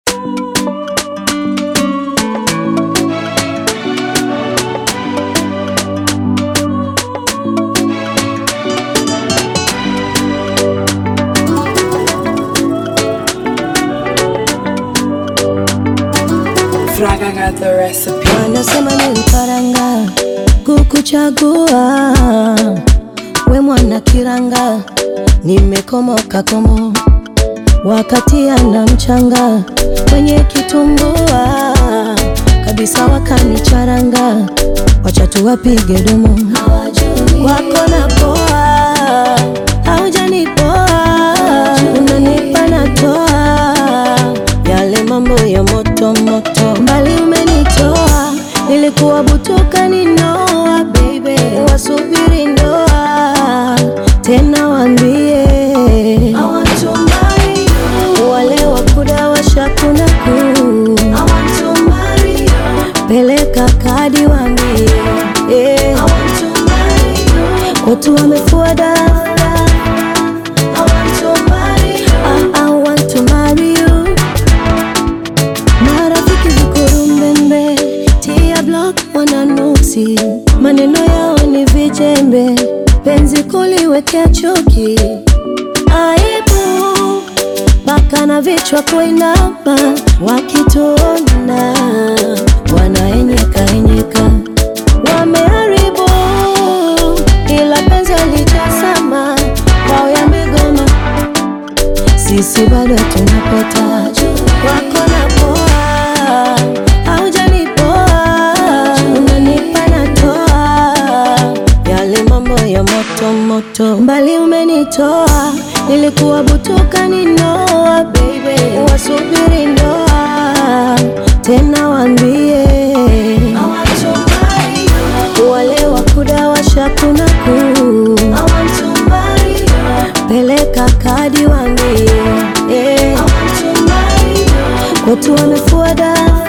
Fraga got the recipe. Wanasema niliparanga kukuchagua we mwana kiranga, nimekomoka komo wakati ana mchanga kwenye kitumbua kabisa, wakanicharanga wacha tuwapige domo wako na poa, haujanipoa unanipa natoa yale mambo ya moto moto, mbali umenitoa, nilikuwa butuka ninoa, baby wasubiri ndoa tena, wambie wale wakuda washakuna kuu, peleka kadi wambie eh, watu wamefua dafu I, I want to marry you. Marafiki vikurumbembe, tia block wananuksi, maneno yao ni vijembe, penzi kuliwekea chuki, aibu mpaka na vichwa kuinama, wakituona wanaenyeka enyeka, wameharibu ila penzi alijasama kwao yamegoma sisi bado tunapeta wako na poa, haujanipoa, unanipa natoa yale mambo ya moto moto, mbali umenitoa, nilikuwa butuka ninoa, baby wasubiri ndoa tena, wambie wale wakuda washakuna kuu peleka kadi wambie eh, watu wamefua dafu